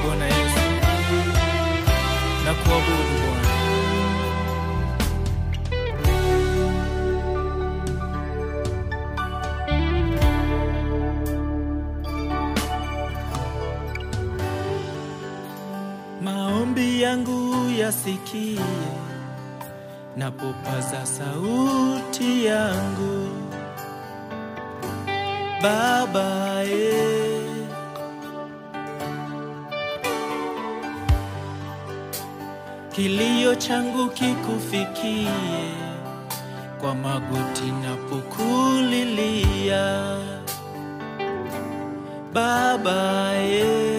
Bwana Yesu na kuabudu Bwana. Maombi yangu yasikie napopaza sauti yangu Baba e, kilio changu kikufikie kwa magoti napokulilia Baba e,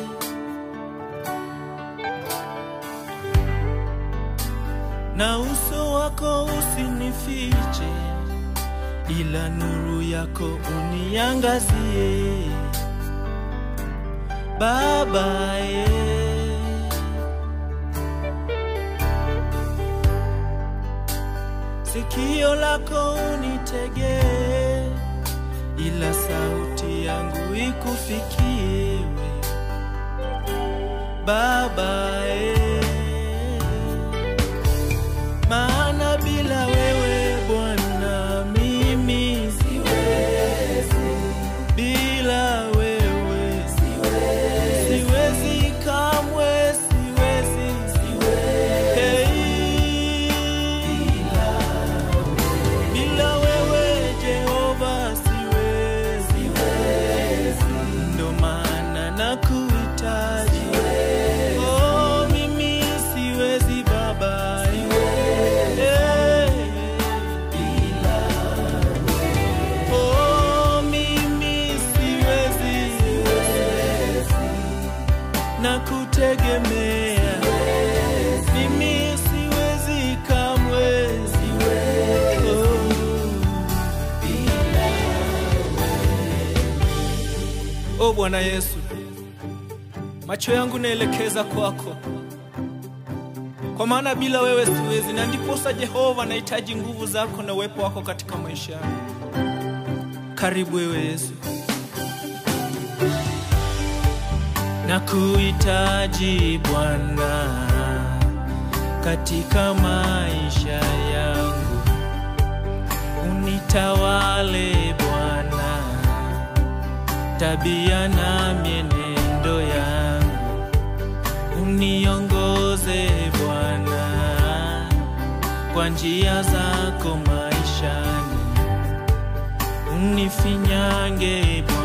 na uso wako usinifiche, ila nuru yako uniangazie Baba e, sikio lako unitegee, ila sauti yangu ikufikie we Baba e, maana bila wewe Bwana mimi siwezi, bila wewe siwezi, siwezi kamwe siwezi, siwezi. Hey. Bila wewe Jehova siwezi, siwezi. Ndo maana nakuhitaji Oh, mimi siwezi Baba Eh. Oh, mimi siwezi nakutegemea mimi siwezi kamwe Oh. Oh Bwana Yesu, macho yangu naelekeza kwako, kwa maana bila wewe siwezi, na ndiposa Jehova nahitaji nguvu zako na uwepo wako katika maisha yangu. Karibu wewe Yesu, nakuhitaji Bwana katika maisha yangu, unitawale Bwana, tabia na mienendo yangu, uniongoze Bwana kwa njia zako maishani, unifinyange Bwana